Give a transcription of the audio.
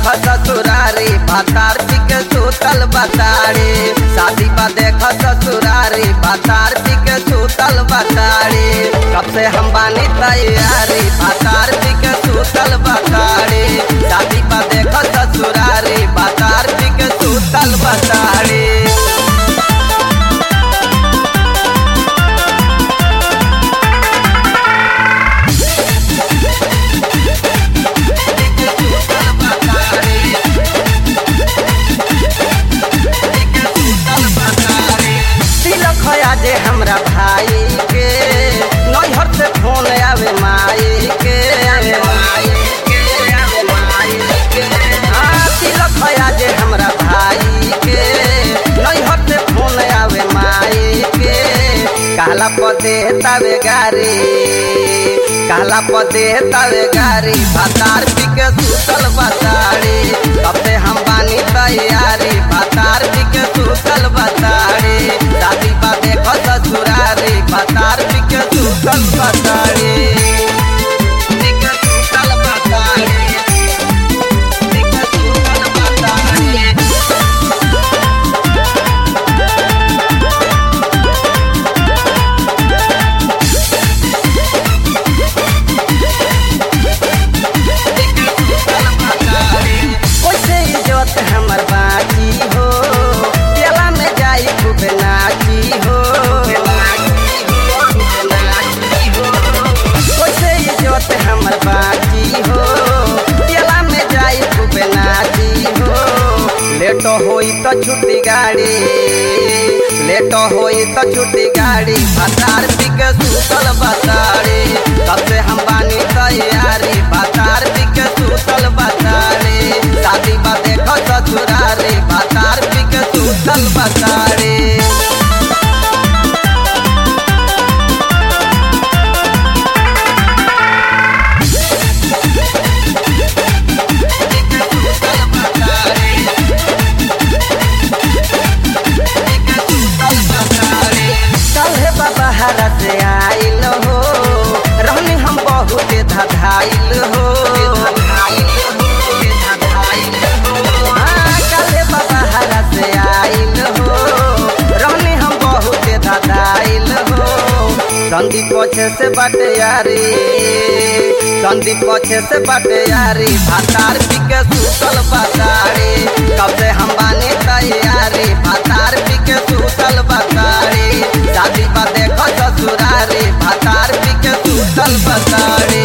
ससुरारी भातार जी के सुतल बताड़ी शादी बा देख ससुरारी भातार जी के सुतल बताड़ी कब से हम बानी तैयारी भातार जी के सुतल बताड़ी शादी बा देख ससुरारी भातार जी के सुतल बताड़ी तिलक है जे हमरा भाई के नैहर से फोन आवे माई के आवे माई के आवे माई के हाँ तिलक है जे हमरा भाई के नैहर से फोन आवे माई के काला पदे तवे गारी काला पदे तवे गारी भातार पी के सुतल बताड़ी कब से हम बानी तैयारी भातार पी के सुतल बताड़ी शादी बा देखो ससुरारी भातार पी के सुतल बताड़ी पी के सुतल बताड़ी पी के सुतल बताड़ी कैसे इज्जत हमर बाकी हो तेला में जाई खूब नाची हो कैसे इज्जत हमर बाकी हो तेला में जाई खूब नाची हो लेट होई तो छुट्टी गाड़ी लेट होई तो छुट्टी गाड़ी भातार पी के सुतल बताड़ी कब से हम बानी तैयारी भातार पी के सुतल बताड़ी शादी बा देखो ससुरारी भातार पी के सुतल बताड़ी कल्हे बाबा हरा से आइल हो रहनी हम बहुत धधाइल हो हाँ, कल्हे बाबा हरा से आइल हो रहनी हम बहुत धधाइल हो संदीप पछे से बाटे यारी संदीप पछे से बाटे यारी भातार पी के सुतल बताड़ी कब से हम बानी तैयारी भातार पी के सुतल बताड़ी शादी बा देखो ससुरारी भातार पी के सुतल बताड़ी